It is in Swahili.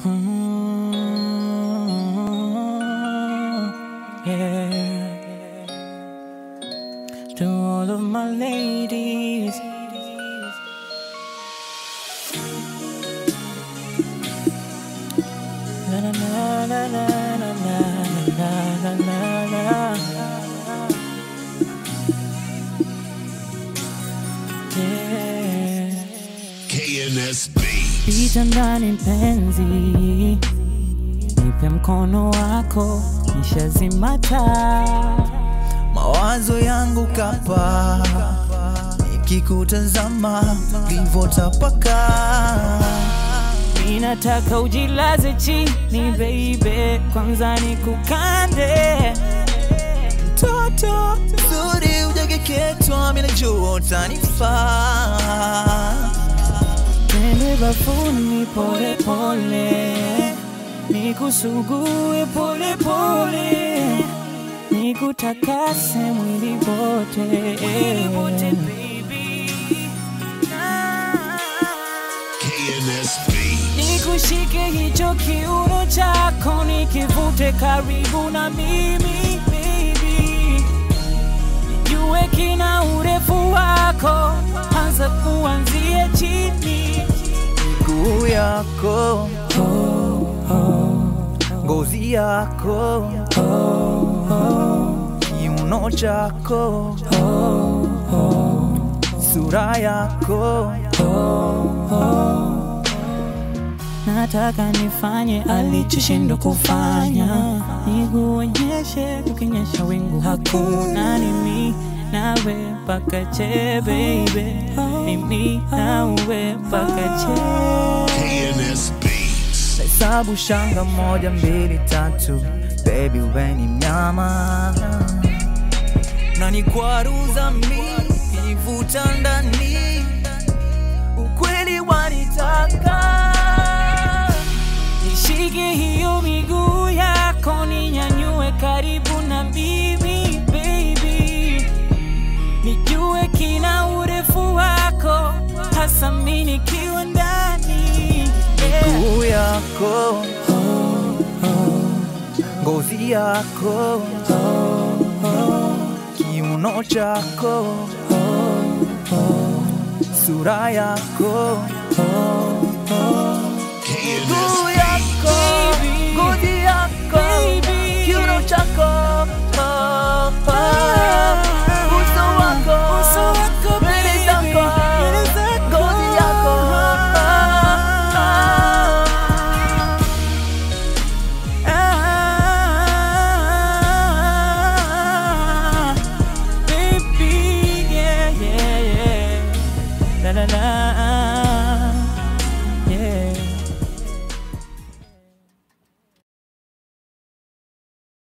Mm, yeah. To all of my ladies. La la la la la la la la la la la. Yeah. KNSB. Pita ndani mpenzi, nipe mkono wako, nishazima taa. mawazo yangu kapa nikikutazama livotapaka Ninataka ujilaze chini baby, kwanza nikukande mtoto zuri ujageketwa minajua utanifaa Twende bafuni pole pole, nikusugue pole pole, nikutakase mwili wote KNSB. Nikushike hicho kiuno chako, nikivute karibu na mimi baby, nijue kina urefu wako, anza kuanzia chini miguu yako ngozi yako kiuno chako sura yako Nataka nifanye alichoshindwa kufanya, nikuonyeshe kukinyesha wingu hakuna nimi nawe mpaka che baby, mimi nawe mpaka che KNSB. hesabu shanga moja mbili tatu baby weni mnyama na nikwaruza mi nivuta ndani ukweli wanitaka Nishike hiyo miguu yako, ninyanyue karibu na mimi baby, nijue kina urefu wako, hasa mimi nikiwa ndani yeah. miguu yako ngozi yako kiuno chako sura yako